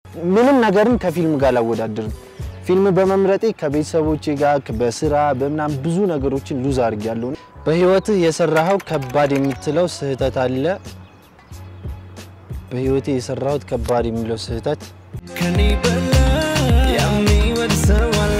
ምንም ነገርን ከፊልም ጋር አላወዳድርም። ፊልም በመምረጤ ከቤተሰቦቼ ጋር በስራ በምናም ብዙ ነገሮችን ሉዝ አድርጊያለሁ። በህይወትህ የሰራኸው ከባድ የምትለው ስህተት አለ? በህይወቴ የሰራሁት ከባድ የሚለው ስህተት ከኔ በላይ የሚወድ ሰው አለ?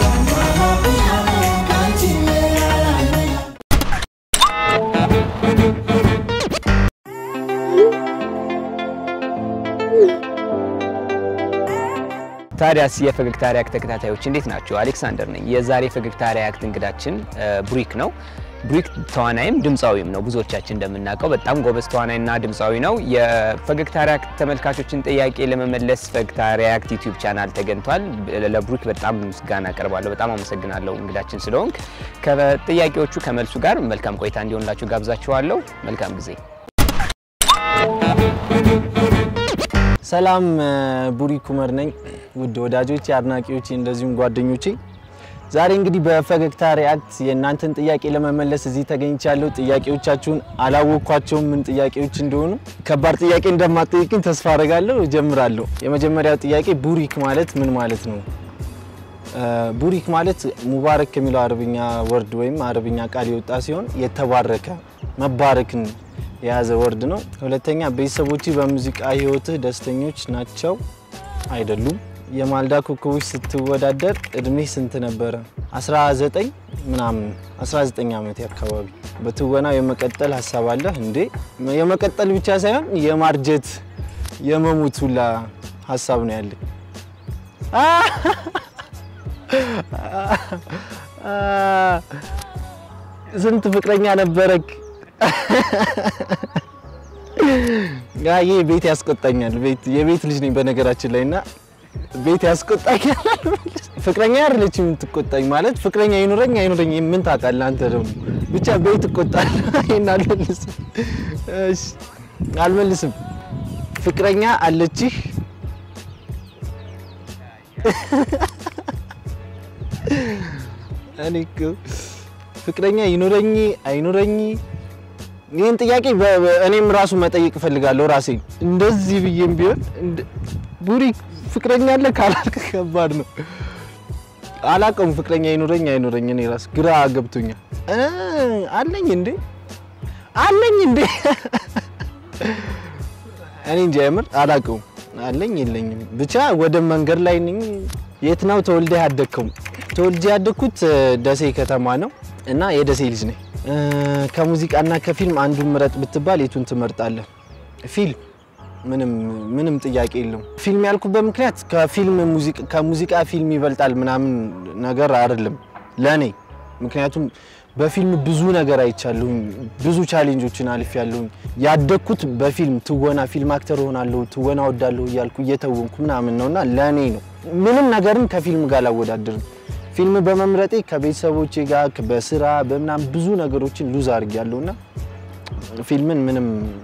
ታዲያስ የፈገግታ ሪያክት ተከታታዮች እንዴት ናቸው? አሌክሳንደር ነኝ። የዛሬ ፈገግታ ሪያክት እንግዳችን ብሩክ ነው። ብሩክ ተዋናይም ድምፃዊም ነው። ብዙዎቻችን እንደምናውቀው በጣም ጎበዝ ተዋናይና ድምፃዊ ነው። የፈገግታ ሪያክት ተመልካቾችን ጥያቄ ለመመለስ ፈገግታ ሪያክት ዩቲዩብ ቻናል ተገኝቷል። ለብሩክ በጣም ምስጋና አቀርባለሁ። በጣም አመሰግናለሁ እንግዳችን ስለሆንክ። ከጥያቄዎቹ ከመልሱ ጋር መልካም ቆይታ እንዲሆንላችሁ ጋብዛችኋለሁ። መልካም ጊዜ። ሰላም ቡሪክ ኩመር ነኝ። ውድ ወዳጆቼ፣ አድናቂዎቼ እንደዚሁም ጓደኞቼ ዛሬ እንግዲህ በፈገግታ ሪያክት የእናንተን ጥያቄ ለመመለስ እዚህ ተገኝቻለሁ። ጥያቄዎቻችሁን አላወቅኳቸውም ምን ጥያቄዎች እንደሆኑ። ከባድ ጥያቄ እንደማትጠይቅኝ ተስፋ አደርጋለሁ። እጀምራለሁ። የመጀመሪያው ጥያቄ ቡሪክ ማለት ምን ማለት ነው? ቡሪክ ማለት ሙባረክ ከሚለው አረብኛ ወርድ ወይም አረብኛ ቃል የወጣ ሲሆን የተባረከ መባረክን የያዘ ወርድ ነው። ሁለተኛ ቤተሰቦች በሙዚቃ ህይወትህ ደስተኞች ናቸው አይደሉም? የማልዳ ኮከቦች ስትወዳደር እድሜ ስንት ነበረ? 19 ምናምን 19 ዓመት አካባቢ። በትወናው የመቀጠል ሀሳብ አለህ እንዴ? የመቀጠል ብቻ ሳይሆን የማርጀት የመሞት ሁላ ሀሳብ ነው ያለኝ። ስንት ፍቅረኛ ነበረክ? ይሄ ቤት ያስቆጣኛል። ቤት የቤት ልጅ ነኝ በነገራችን ላይ እና ቤት ያስቆጣኛል። ፍቅረኛ አይደለች የምትቆጣኝ ማለት ፍቅረኛ ይኑረኝ አይኑረኝ ምን ታውቃለህ አንተ ደግሞ ብቻ ቤት እቆጣለሁ። ይሄን አልመልስም። እሺ አልመልስም። ፍቅረኛ አለችህ? እኔ እኮ ፍቅረኛ ይኑረኝ አይኑረኝ ይህን ጥያቄ እኔም ራሱ መጠየቅ እፈልጋለሁ ራሴ እንደዚህ ብዬም ቢሆን ቡሪክ ፍቅረኛ አለ ካላልክ ከባድ ነው። አላውቀውም ፍቅረኛ ይኑረኝ አይኑረኝ እኔ ራሱ ግራ ገብቶኛል። አለኝ እንዴ አለኝ እንዴ እኔ እንጃ የምር አላውቀውም። አለኝ የለኝም ብቻ ወደ መንገድ ላይ ነኝ። የት ነው ተወልደ ያደግከው? ተወልጄ ያደግኩት ደሴ ከተማ ነው እና የደሴ ልጅ ነኝ። ከሙዚቃና ከፊልም አንዱን ምረጥ ብትባል የቱን ትመርጣለህ? ፊልም ምንም ምንም ጥያቄ የለውም። ፊልም ያልኩበት ምክንያት ከፊልም ከሙዚቃ ፊልም ይበልጣል ምናምን ነገር አይደለም ለኔ። ምክንያቱም በፊልም ብዙ ነገር አይቻለሁኝ፣ ብዙ ቻሌንጆችን አልፌያለሁኝ። ያደግኩት በፊልም ትወና፣ ፊልም አክተር ሆናለሁ፣ ትወና ወዳለሁ እያልኩ እየተወንኩ ምናምን ነውና ለኔ ነው። ምንም ነገርን ከፊልም ጋር አላወዳድርም። ፊልም በመምረጤ ከቤተሰቦቼ ጋር በስራ በምናም ብዙ ነገሮችን ሉዝ አድርጊያለሁና ፊልምን ምንም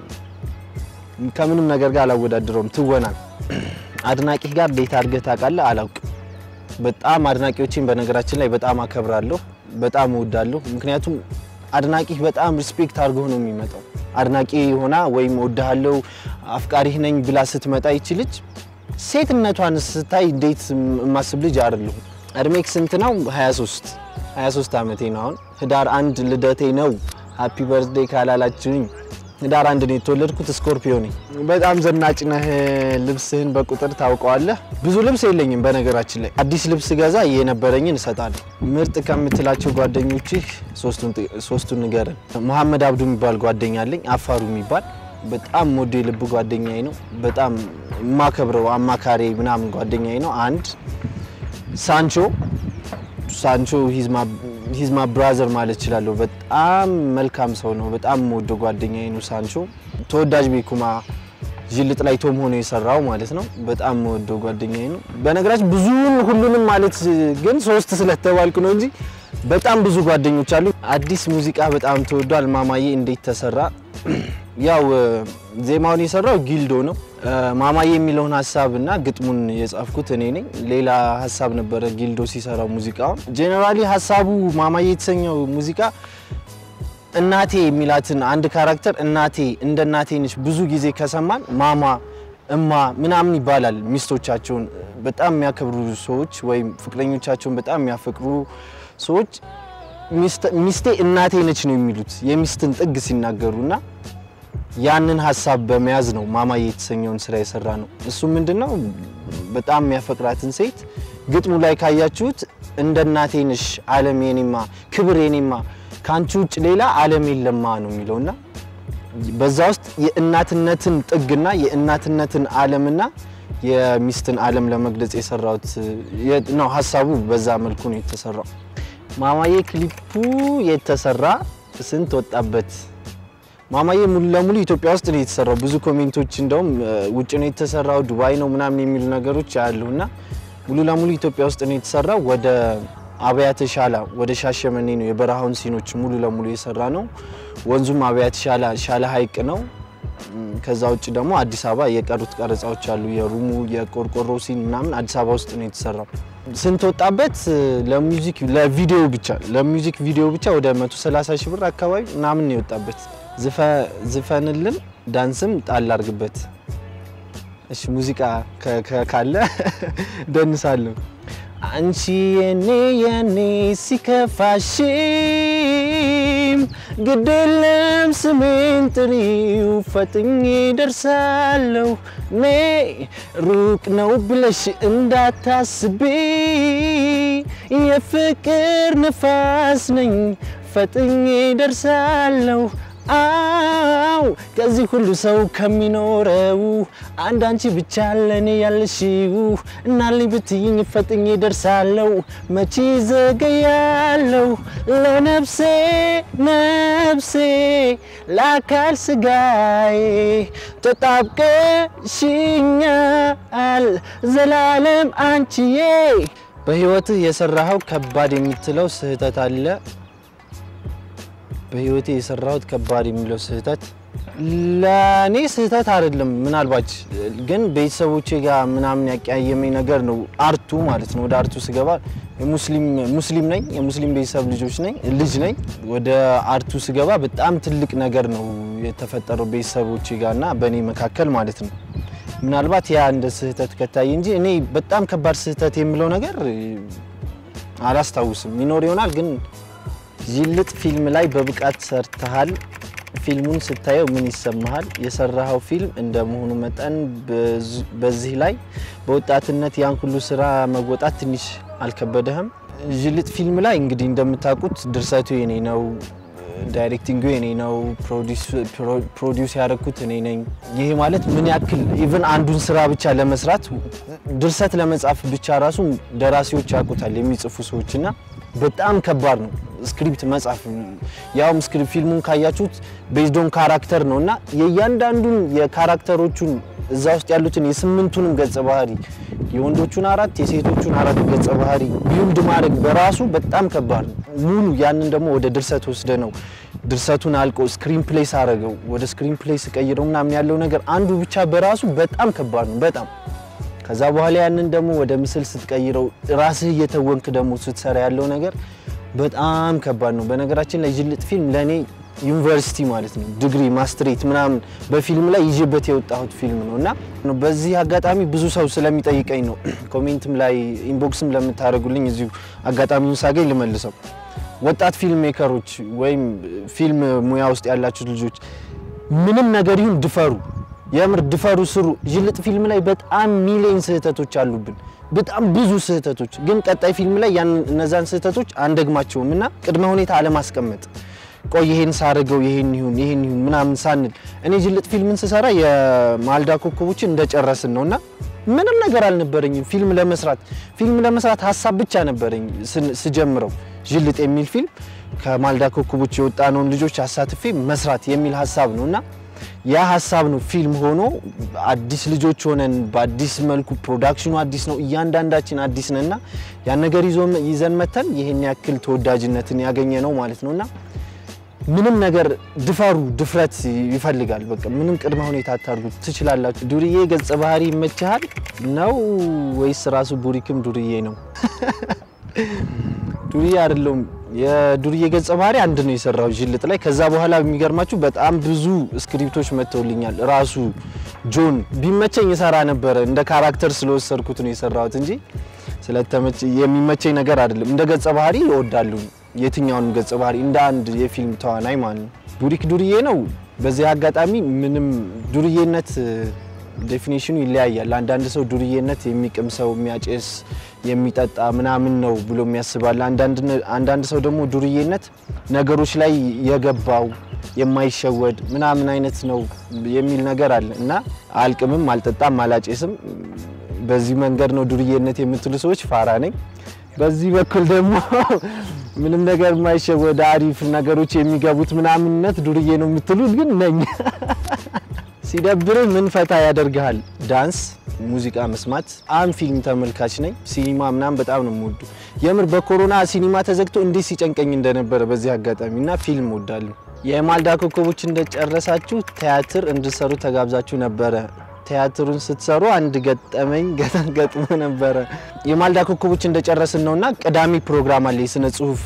ከምንም ነገር ጋር አላወዳድረውም። ትወናል አድናቂህ ጋር ዴት አድርገህ ታውቃለህ? አላውቅም። በጣም አድናቂዎችን በነገራችን ላይ በጣም አከብራለሁ፣ በጣም እወዳለሁ። ምክንያቱም አድናቂህ በጣም ሪስፔክት አድርጎ ነው የሚመጣው። አድናቂ ሆና ወይም እወድሃለሁ አፍቃሪህ ነኝ ብላ ስትመጣ ይችልች ሴትነቷን ስታይ እንዴት የማስብ ልጅ አይደለሁም። እድሜክ ስንት ነው? 23 23 ዓመቴ ነው። አሁን ህዳር አንድ ልደቴ ነው። ሃፒ በርዝዴ ካላላችሁኝ ህዳር አንድ ነው የተወለድኩት። ስኮርፒዮ ነኝ። በጣም ዘናጭ ነህ። ልብስህን በቁጥር ታውቀዋለህ? ብዙ ልብስ የለኝም በነገራችን ላይ። አዲስ ልብስ ገዛ የነበረኝን እሰጣለሁ። ምርጥ ከምትላቸው ጓደኞችህ ሶስቱን ንገረን። መሐመድ አብዱ የሚባል ጓደኛ አለኝ። አፋሩ የሚባል በጣም ሞዶ የልብ ጓደኛዬ ነው። በጣም የማከብረው አማካሪ ምናምን ጓደኛዬ ነው። አንድ ሳንቾ ሳንቾ ሂዝማ ብራዘር ማለት እችላለሁ። በጣም መልካም ሰው ነው። በጣም ወዶ ጓደኛዬ ነው ሳንቾ። ተወዳጅ ቤኩማ ጅልጥ ላይ ቶም ሆኖ የሰራው ማለት ነው። በጣም ወዶ ጓደኛዬ ነው። በነገራችን ብዙን ሁሉንም ማለት ግን ሶስት ስለተባልኩ ነው እንጂ በጣም ብዙ ጓደኞች አሉ። አዲስ ሙዚቃ በጣም ተወዷል። ማማዬ እንዴት ተሰራ? ያው ዜማውን የሰራው ጊልዶ ነው። ማማዬ የሚለውን ሀሳብ እና ግጥሙን የጻፍኩት እኔ ነኝ። ሌላ ሀሳብ ነበረ ጊልዶ ሲሰራው ሙዚቃውን። ጄኔራሊ ሀሳቡ ማማዬ የተሰኘው ሙዚቃ እናቴ የሚላትን አንድ ካራክተር እናቴ እንደ እናቴ ነች ብዙ ጊዜ ከሰማን ማማ እማ ምናምን ይባላል። ሚስቶቻቸውን በጣም የሚያከብሩ ሰዎች ወይም ፍቅረኞቻቸውን በጣም የሚያፈቅሩ ሰዎች ሚስት- ሚስቴ እናቴ ነች ነው የሚሉት የሚስትን ጥግ ሲናገሩ እና ያንን ሀሳብ በመያዝ ነው ማማዬ የተሰኘውን ስራ የሰራ ነው። እሱ ምንድነው በጣም የሚያፈቅራትን ሴት ግጥሙ ላይ ካያችሁት እንደ እናቴ ነሽ ዓለም የኔማ ክብር የኔማ ከአንቺ ውጭ ሌላ ዓለም የለማ ነው የሚለውና በዛ ውስጥ የእናትነትን ጥግና የእናትነትን ዓለምና የሚስትን ዓለም ለመግለጽ የሰራሁት የ- ነው። ሀሳቡ በዛ መልኩ ነው የተሰራው። ማማዬ ክሊፑ የተሰራ ስንት ወጣበት? ማማዬ ሙሉ ለሙሉ ኢትዮጵያ ውስጥ ነው የተሰራው። ብዙ ኮሜንቶች እንደውም እ፣ ውጭ ነው የተሰራው ዱባይ ነው ምናምን የሚሉ ነገሮች አሉ እና ሙሉ ለሙሉ ኢትዮጵያ ውስጥ ነው የተሰራው። ወደ አብያተ ሻላ ወደ ሻሸመኔ ነው የበረሃውን ሲኖች ሙሉ ለሙሉ የሰራ ነው። ወንዙም አብያተ ሻላ ሻላ ሀይቅ ነው። እም፣ ከዛ ውጭ ደግሞ አዲስ አበባ የቀሩት ቀረጻዎች አሉ። የሩሙ የቆርቆሮ ሲን ምናምን አዲስ አበባ ውስጥ ነው የተሰራው። ስንት ወጣበት? ለሙዚክ ለቪዲዮ ብቻ ለሙዚክ ቪዲዮ ብቻ ወደ 130 ሺህ ብር አካባቢ ምናምን ነው የወጣበት። ዝፈ- ዝፈንልን ዳንስም ጣል አርግበት። እሺ ሙዚቃ ከ- ከ- ካለ ደንሳለሁ። አንቺ የኔ የኔ ሲከፋሽም ግድለም ስሜን ጥሪው ፈጥኜ ደርሳለሁ ኔ ሩቅ ነው ብለሽ እንዳታስቢ የፍቅር ንፋስ ነኝ ፈጥኜ ደርሳለሁ አው ከዚህ ሁሉ ሰው ከሚኖረው አንድ አንቺ ብቻ ለኔ ያለሽው እናልኝ ብትይኝ ፈጥኜ ደርሳለሁ መቼ ዘገያለሁ ለነፍሴ ነፍሴ ለአካል ስጋዬ ተጣብቀሽኛል ዘላለም አንቺዬ በህይወትህ የሰራኸው ከባድ የምትለው ስህተት አለ በህይወቴ የሰራሁት ከባድ የሚለው ስህተት ለእኔ ስህተት አይደለም። ምናልባት ግን ቤተሰቦቼ ጋር ምናምን ያቀያየመኝ ነገር ነው። አርቱ ማለት ነው። ወደ አርቱ ስገባ ሙስሊም ሙስሊም ነኝ፣ የሙስሊም ቤተሰብ ልጆች ነኝ ልጅ ነኝ። ወደ አርቱ ስገባ በጣም ትልቅ ነገር ነው የተፈጠረው ቤተሰቦቼ ጋር እና በእኔ መካከል ማለት ነው። ምናልባት ያ እንደ ስህተት ከታየ እንጂ እኔ በጣም ከባድ ስህተት የምለው ነገር አላስታውስም። ይኖር ይሆናል ግን ዥልጥ ፊልም ላይ በብቃት ሰርተሃል። ፊልሙን ስታየው ምን ይሰማሃል? የሰራኸው ፊልም እንደመሆኑ መጠን በዝ- በዚህ ላይ በወጣትነት ያን ሁሉ ስራ መወጣት ትንሽ አልከበደህም? ዥልጥ ፊልም ላይ እንግዲህ እንደምታውቁት ድርሰቱ የኔ ነው፣ ዳይሬክቲንጉ የኔ ነው፣ ፕሮዲውስ ያደረኩት እኔ ነኝ። ይሄ ማለት ምን ያክል ኢቭን አንዱን ስራ ብቻ ለመስራት ድርሰት ለመጻፍ ብቻ ራሱ ደራሲዎች ያውቁታል የሚጽፉ ሰዎች እና በጣም ከባድ ነው ስክሪፕት መጻፍ። ያውም ስክሪፕት ፊልሙን ካያችሁት ቤዝዶን ካራክተር ነው እና የእያንዳንዱን የካራክተሮቹን እዛ ውስጥ ያሉትን የስምንቱንም ገጸ ባህሪ የወንዶቹን አራት የሴቶቹን አራት ገጸ ባህሪ ቢውልድ ማድረግ በራሱ በጣም ከባድ ነው። ሙሉ ያንን ደግሞ ወደ ድርሰት ወስደ ነው ድርሰቱን አልቆ ስክሪን ፕሌስ አረገው ወደ ስክሪን ፕሌስ ቀይረው ምናምን ያለው ነገር አንዱ ብቻ በራሱ በጣም ከባድ ነው በጣም ከዛ በኋላ ያንን ደግሞ ወደ ምስል ስትቀይረው ራስህ እየተወንክ ደግሞ ስትሰራ ያለው ነገር በጣም ከባድ ነው። በነገራችን ላይ ዥልጥ ፊልም ለእኔ ዩኒቨርሲቲ ማለት ነው ዲግሪ ማስትሬት ምናምን በፊልም ላይ ይዤበት የወጣሁት ፊልም ነው እና በዚህ አጋጣሚ ብዙ ሰው ስለሚጠይቀኝ ነው ኮሜንትም ላይ ኢንቦክስም ለምታደርጉልኝ እዚሁ አጋጣሚውን ሳገኝ ልመልሰው። ወጣት ፊልም ሜከሮች ወይም ፊልም ሙያ ውስጥ ያላችሁ ልጆች ምንም ነገር ይሁን ድፈሩ፣ የምር ድፈሩ፣ ስሩ። ዥልጥ ፊልም ላይ በጣም ሚሊዮን ስህተቶች አሉብን፣ በጣም ብዙ ስህተቶች። ግን ቀጣይ ፊልም ላይ ያን እነዛን ስህተቶች አንደግማቸውም እና ቅድመ ሁኔታ አለማስቀመጥ ቆይ ይሄን ሳረገው ይሄን ይሁን ይሄን ይሁን ምናምን ሳንል እኔ ዥልጥ ፊልምን ስሰራ የማልዳ ኮከቦችን እንደጨረስን ነው እና ምንም ነገር አልነበረኝም ፊልም ለመስራት ፊልም ለመስራት ሀሳብ ብቻ ነበረኝ ስን- ስጀምረው ዥልጥ የሚል ፊልም ከማልዳ ኮከቦች የወጣነውን ልጆች አሳትፌ መስራት የሚል ሀሳብ ነው እና ያ ሀሳብ ነው ፊልም ሆኖ አዲስ ልጆች ሆነን በአዲስ መልኩ ፕሮዳክሽኑ አዲስ ነው፣ እያንዳንዳችን አዲስ ነን እና ያን ነገር ይዞ ይዘን መተን ይህን ያክል ተወዳጅነትን ያገኘ ነው ማለት ነው እና ምንም ነገር ድፈሩ፣ ድፍረት ይፈልጋል። በቃ ምንም ቅድመ ሁኔታ አታርጉ፣ ትችላላችሁ። ዱርዬ ገጸ ባህሪ ይመችሃል ነው ወይስ ራሱ ቡሪክም ዱርዬ ነው? ዱርዬ አይደለሁም። የዱርዬ ገጸ ባህሪ አንድ ነው የሰራው ዥልጥ ላይ። ከዛ በኋላ የሚገርማችሁ በጣም ብዙ ስክሪፕቶች መጥተውልኛል። ራሱ ጆን ቢመቸኝ እሰራ ነበረ። እንደ ካራክተር ስለወሰድኩት ነው የሰራሁት እንጂ ስለተመቸ የሚመቸኝ ነገር አይደለም። እንደ ገጸ ባህሪ ይወዳሉ። የትኛውን ገጸ ባህሪ እንደ አንድ የፊልም ተዋናይ ማለት ነው። ቡሪክ ዱርዬ ነው። በዚህ አጋጣሚ ምንም ዱርዬነት ዴፊኒሽኑ ይለያያል። አንዳንድ ሰው ዱርዬነት የሚቅም ሰው የሚያጨስ የሚጠጣ ምናምን ነው ብሎ የሚያስባል። አንዳንድ ሰው ደግሞ ዱርዬነት ነገሮች ላይ የገባው የማይሸወድ ምናምን አይነት ነው የሚል ነገር አለ እና አልቅምም፣ አልጠጣም፣ አላጨስም በዚህ መንገድ ነው ዱርዬነት የምትሉ ሰዎች ፋራ ነኝ። በዚህ በኩል ደግሞ ምንም ነገር የማይሸወድ አሪፍ ነገሮች የሚገቡት ምናምንነት ዱርዬ ነው የምትሉት ግን ነኝ። ሲደብር ምን ፈታ ያደርግሃል? ዳንስ፣ ሙዚቃ መስማት። አም ፊልም ተመልካች ነኝ። ሲኒማ ምናምን በጣም ነው የምወዱ። የምር በኮሮና ሲኒማ ተዘግቶ እንዴት ሲጨንቀኝ እንደነበረ በዚህ አጋጣሚ እና ፊልም ወዳለሁ። የማልዳ ኮከቦች እንደጨረሳችሁ ቲያትር እንድሰሩ ተጋብዛችሁ ነበረ። ቲያትሩን ስትሰሩ አንድ ገጠመኝ ገጥሞ ነበረ። የማልዳ ኮከቦች እንደጨረስን ነውና ቅዳሜ ፕሮግራም አለ የስነ ጽሁፍ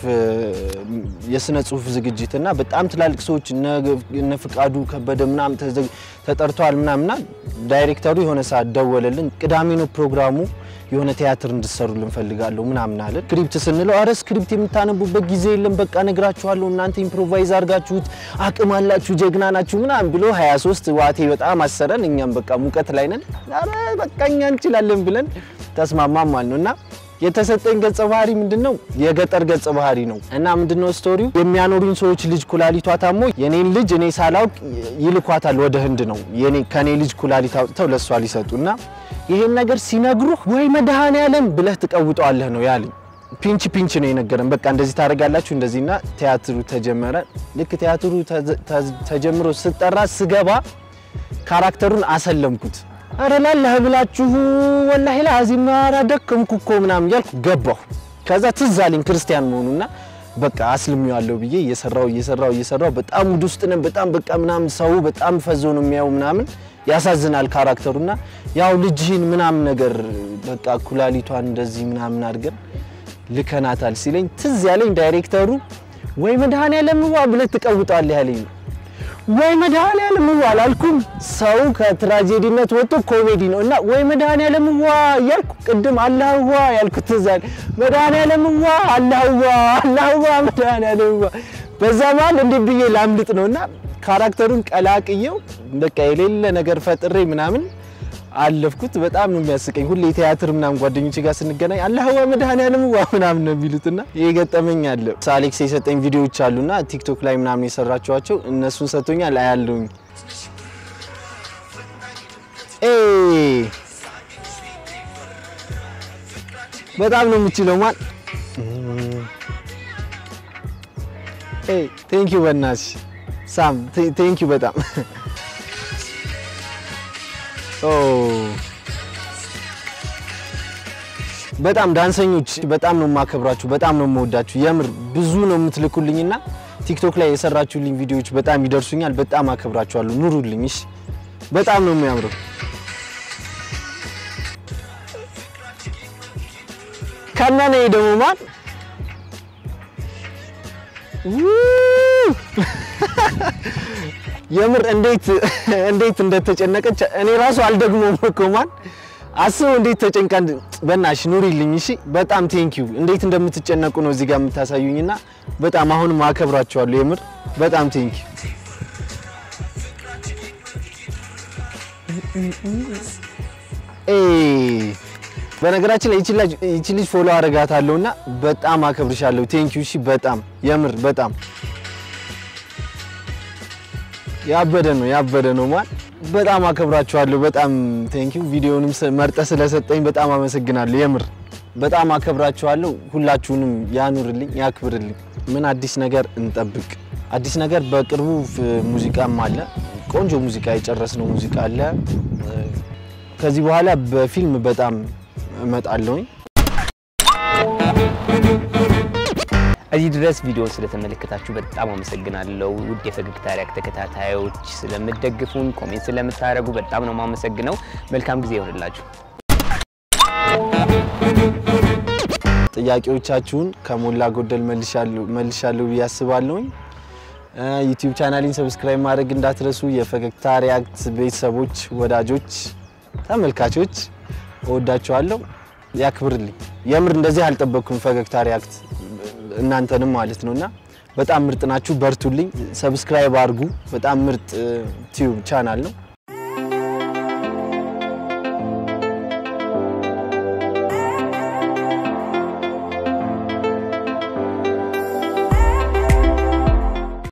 የስነ ጽሁፍ ዝግጅት እና በጣም ትላልቅ ሰዎች እነ ፍቃዱ ከበደ ምናምን ተጠርተዋል ምናምና ዳይሬክተሩ የሆነ ሰዓት ደወለልን። ቅዳሜ ነው ፕሮግራሙ የሆነ ቲያትር እንድሰሩልን እንፈልጋለሁ ምናምን አለን። ስክሪፕት ስንለው አረ ስክሪፕት የምታነቡበት ጊዜ የለም፣ በቃ ነግራችኋለሁ፣ እናንተ ኢምፕሮቫይዝ አድርጋችሁት አቅም አላችሁ፣ ጀግና ናችሁ ምናምን ብሎ 23 ዋቴ በጣም አሰረን። እኛም በቃ ሙቀት ላይ ነን፣ አረ በቃ እኛ እንችላለን ብለን ተስማማም ማለት ነው እና የተሰጠኝ ገጸ ባህሪ ምንድነው? የገጠር ገጸ ባህሪ ነው እና ምንድነው ስቶሪው የሚያኖሩኝ ሰዎች ልጅ ኩላሊቷ ታሞ የኔን ልጅ እኔ ሳላውቅ ይልኳታል ወደ ህንድ ነው የኔ ከኔ ልጅ ኩላሊት አውጥተው ለሷ ሊሰጡ እና ይሄን ነገር ሲነግሩህ ወይ መድኃኔዓለም ብለህ ትቀውጠዋለህ ነው ያለኝ። ፒንች ፒንች ነው የነገረን። በቃ እንደዚህ ታደርጋላችሁ እንደዚህና ቲያትሩ ተጀመረ። ልክ ቲያትሩ ተጀምሮ ስጠራ ስገባ ካራክተሩን አሰለምኩት። አረ ላለህ ብላችሁ ወላሂ ለአዚም ኧረ ደከምኩ እኮ ምናምን እያልኩ ገባሁ። ከዛ ትዝ አለኝ ክርስቲያን መሆኑና በቃ አስልሚዋለሁ ብዬ እየሰራው እየሰራው እየሰራው በጣም ውድ ውስጥ ነን። በጣም በቃ ምናምን ሰው በጣም ፈዞ ነው የሚያየው ምናምን ያሳዝናል ካራክተሩና ያው ልጅህን ምናምን ነገር በቃ ኩላሊቷን እንደዚህ ምናምን አድርገን ልከናታል ሲለኝ ትዝ ያለኝ ዳይሬክተሩ ወይ መድኃኔዓለም ዋ ብለህ ትቀውጠዋለህ ያለኝ ነው። ወይ መድኃኔዓለም ዋ አላልኩም። ሰው ከትራጀዲነት ወጥቶ ኮሜዲ ነው እና ወይ መድኃኔዓለም ዋ እያልኩ ቅድም አላህ ዋ ያልኩት ትዝ አለኝ። መድኃኔዓለም ዋ አላህ ዋ አላህ ዋ መድኃኔዓለም ዋ በዛ መሀል እንዴት ብዬ ላምልጥ ነው እና ካራክተሩን ቀላቅየው በቃ የሌለ ነገር ፈጥሬ ምናምን አለፍኩት። በጣም ነው የሚያስቀኝ። ሁሌ ቲያትር ምናምን ጓደኞቼ ጋር ስንገናኝ አላህ ዋ መድኃኔዓለም ዋ ምናምን ነው የሚሉትና ይሄ ገጠመኝ አለ። አሌክስ የሰጠኝ ቪዲዮዎች አሉና ቲክቶክ ላይ ምናምን የሰራቸዋቸው እነሱን ሰጥቶኛል አያለሁኝ። በጣም ነው የምችለው ማን ቴንክ ዩ በእናትሽ ሳም ቴንክ ዩ በጣም በጣም ዳንሰኞች በጣም ነው የማከብራችሁ፣ በጣም ነው የምወዳችሁ። የምር ብዙ ነው የምትልኩልኝና ቲክቶክ ላይ የሰራችሁልኝ ቪዲዮዎች በጣም ይደርሱኛል። በጣም አከብራችኋለሁ። ኑሩልኝ። እሺ፣ በጣም ነው የሚያምረው። ከነነ ደግሞ ማን የምር እንዴት እንዴት እንደተጨነቀች እኔ ራሱ አልደግሞም እኮ ማን አስበው እንዴት ተጨንቃ። በእናትሽ ኑሪልኝ እሺ። በጣም ቴንክ ዩ። እንዴት እንደምትጨነቁ ነው እዚህ ጋር የምታሳዩኝና በጣም አሁንም አከብራችኋለሁ። የምር በጣም ቴንክ ዩ። በነገራችን ላይ ይቺ ልጅ ፎሎ አረጋታለሁና በጣም አከብርሻለሁ። ቴንክ ዩ። እሺ በጣም የምር በጣም ያበደ ነው ያበደ ነው ማን በጣም አከብራችኋለሁ። በጣም ቴንክ ዩ። ቪዲዮንም መርጠ ስለሰጠኝ በጣም አመሰግናለሁ። የምር በጣም አከብራችኋለሁ። ሁላችሁንም ያኑርልኝ፣ ያክብርልኝ። ምን አዲስ ነገር እንጠብቅ? አዲስ ነገር በቅርቡ ሙዚቃም አለ። ቆንጆ ሙዚቃ የጨረስነው ሙዚቃ አለ። ከዚህ በኋላ በፊልም በጣም እመጣለሁኝ። እዚህ ድረስ ቪዲዮ ስለተመለከታችሁ በጣም አመሰግናለሁ። ውድ የፈገግታ ሪያክት ተከታታዮች ስለምትደግፉን፣ ኮሜንት ስለምታደርጉ በጣም ነው የማመሰግነው። መልካም ጊዜ ይሆንላችሁ። ጥያቄዎቻችሁን ከሞላ ጎደል መልሻለሁ ብዬ አስባለሁኝ። ዩቲዩብ ቻናሊን ሰብስክራይብ ማድረግ እንዳትረሱ። የፈገግታ ሪያክት ቤተሰቦች፣ ወዳጆች፣ ተመልካቾች እወዳችኋለሁ። ያክብርልኝ። የምር እንደዚህ አልጠበቅኩም። ፈገግታ ሪያክት እናንተንም ማለት ነውና በጣም ምርጥ ናችሁ። በርቱልኝ። ሰብስክራይብ አድርጉ። በጣም ምርጥ ቲዩብ ቻናል ነው።